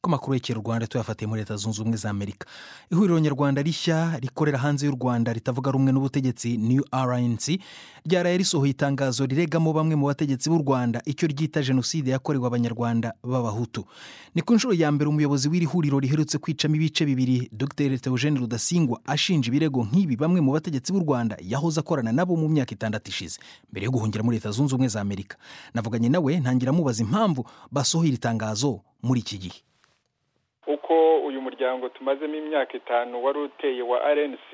ko amakuru yekera u rwanda tuyafatiye muri leta zunze ubumwe za amerika ihuriro nyarwanda rishya rikorera hanze y'u rwanda ritavuga rumwe n'ubutegetsi new rnc ryaraye risohoye itangazo riregamo bamwe mu bategetsi b'u rwanda icyo ryita jenoside yakorewe abanyarwanda b'abahutu ni ku nshuro ya mbere umuyobozi w'iri huriro riherutse kwicamo ibice bibiri dr theogene rudasingwa ashinja ibirego nk'ibi bamwe mu bategetsi b'u rwanda yahoze akorana nabo mu myaka itandatu ishize mbere yo guhungira muri leta zunze ubumwe za amerika navuganye nawe ntangira mubaza impamvu basohoye iri tangazo muri iki gihe uko uyu muryango tumazemo imyaka itanu wari uteye wa rnc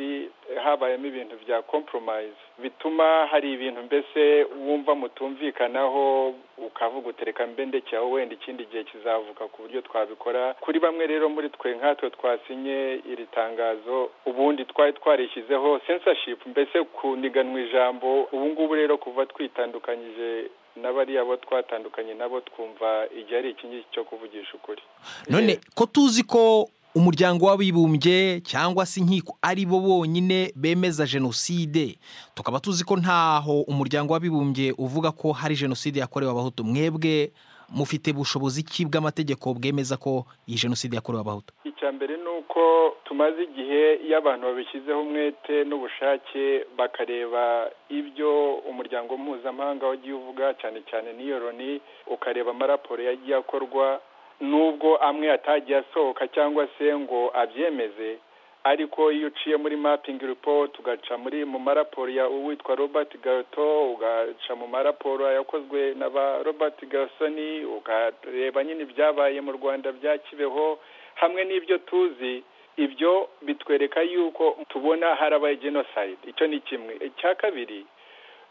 habayemo ibintu bya compromise bituma hari ibintu mbese wumva mutumvikanaho ukavuga utereka mbe ndekeraho wenda ikindi gihe kizavuka ku buryo twabikora kuri bamwe rero muri twe nkatwe twasinye iri tangazo ubundi twari twarishyizeho censorship mbese kuniganwa ijambo ubu ngubu rero kuva twitandukanyije n'abariya bo twatandukanye nabo twumva igihe ari iki ngiki cyo kuvugisha ukuri none ko tuzi ko umuryango w'abibumbye cyangwa se inkiko ari bo bonyine bemeza jenoside tukaba tuzi ko ntaho umuryango w'abibumbye uvuga ko hari jenoside yakorewe abahutu mwebwe mufite bushobozi ki bw'amategeko bwemeza ko iyi jenoside yakorewe abahutu icya mbere ni uko tumaze igihe iyo abantu babishyizeho umwete n'ubushake bakareba ibyo umuryango mpuzamahanga wagiye uvuga cyane cyane n'iyo loni ukareba amaraporo yagiye akorwa n'ubwo amwe atagiye asohoka cyangwa se ngo abyemeze ariko iyo uciye muri mapingi report ugaca muri mu maraporo ya uwitwa robert gato ugaca mu maraporo yakozwe na ba robert gasoni ukareba nyine ibyabaye mu rwanda bya kibeho hamwe n'ibyo tuzi ibyo bitwereka yuko tubona harabaye genocide icyo ni kimwe icya kabiri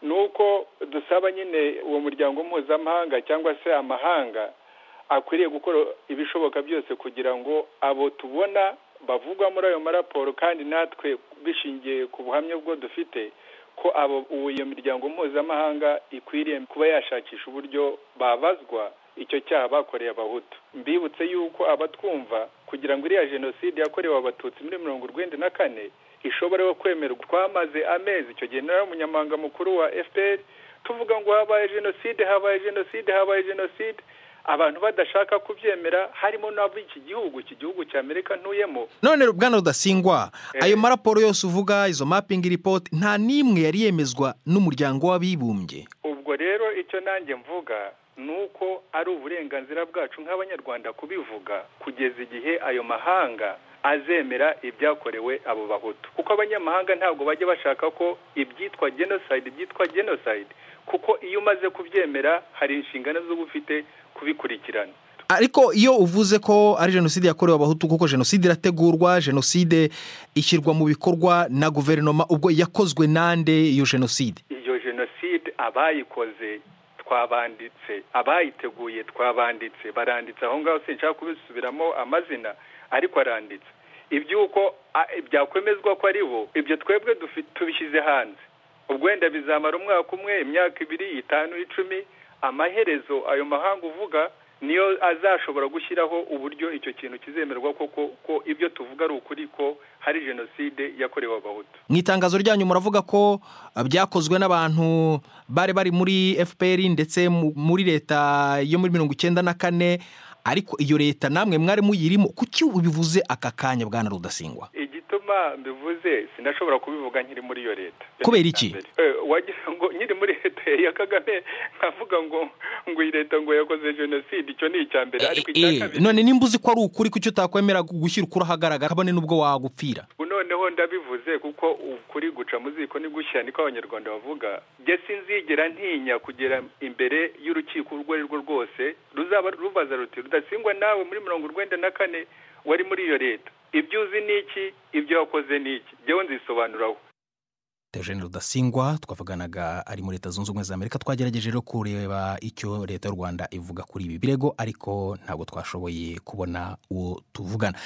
ni uko dusaba nyine uwo muryango mpuzamahanga cyangwa se amahanga akwiriye gukora ibishoboka byose kugira ngo abo tubona bavugwa muri ayo maraporo kandi natwe bishingiye ku buhamya bwo dufite ko abo iyo miryango mpuzamahanga ikwiriye kuba yashakisha uburyo babazwa icyo cyaha bakoreye abahutu mbibutse yuko abatwumva kugira ngo iriya jenoside yakorewe abatutsi muri mirongo urwenda na kane ishobora kwemerwa twamaze amezi icyo gihe nawe umunyamabanga mukuru wa fpr tuvuga ngo habaye jenoside habaye jenoside habaye jenoside abantu badashaka kubyemera harimo n'ab'iki gihugu iki gihugu cya amerika ntuyemo none bwana rudasingwa ayo maraporo yose uvuga izo mapingi ripoti nta n'imwe yari yemezwa n'umuryango w'abibumbye ubwo rero icyo nanjye mvuga ni uko ari uburenganzira bwacu nk'abanyarwanda kubivuga kugeza igihe ayo mahanga azemera ibyakorewe abo bahutu kuko abanyamahanga ntabwo bajya bashaka ko ibyitwa genocide byitwa genocide kuko iyo umaze kubyemera hari inshingano z'uba ufite kubikurikirana ariko iyo uvuze ko ari jenoside yakorewe abahutu kuko jenoside irategurwa jenoside ishyirwa mu bikorwa na guverinoma ubwo yakozwe nande iyo jenoside iyo jenoside abayikoze twabanditse abayiteguye twabanditse baranditse aho ngaho sinshaka kubisubiramo amazina ariko aranditse iby'uko byakwemezwa ko ari bo ibyo twebwe tubishyize hanze ubwo wenda bizamara umwaka umwe imyaka ibiri itanu icumi amaherezo ayo mahanga uvuga niyo azashobora gushyiraho uburyo icyo kintu kizemerwa koko ko ibyo tuvuga ari ukuri ko hari jenoside yakorewe abahutu mu itangazo ryanyu muravuga ko byakozwe n'abantu bari bari muri fpr ndetse muri leta yo muri mirongo icyenda na kane ariko iyo leta namwe mwari muyirimo kuki bivuze aka kanya bwana rudasingwa igituma mbivuze sinashobora kubivuga nkiri muri iyo leta kubera iki wagira ngo nkiri muri leta ya kagame nkavuga ngo ngo iyi leta ngo yakoze jenoside icyo ni icya mbere ariko icya kabiri none nimba uzi ko ari ukuri kuki utakwemera gushyira ukuri ahagaragara kabone n'ubwo wagupfira noneho ndabivuze kuko ukuri guca mu ziko ni gushya niko abanyarwanda bavuga njye sinzigera ntinya kugera imbere y'urukiko urwo ari rwo rwose ruzaba rubaza ruti rudasingwa nawe muri mirongo urwenda na kane wari muri iyo leta ibyo uzi ni iki ibyo wakoze ni iki njyewe nzisobanuraho Eugene rudasingwa twavuganaga ari muri leta zunze ubumwe za amerika twagerageje rero kureba icyo leta y'u rwanda ivuga kuri ibi birego ariko ntabwo twashoboye kubona uwo tuvugana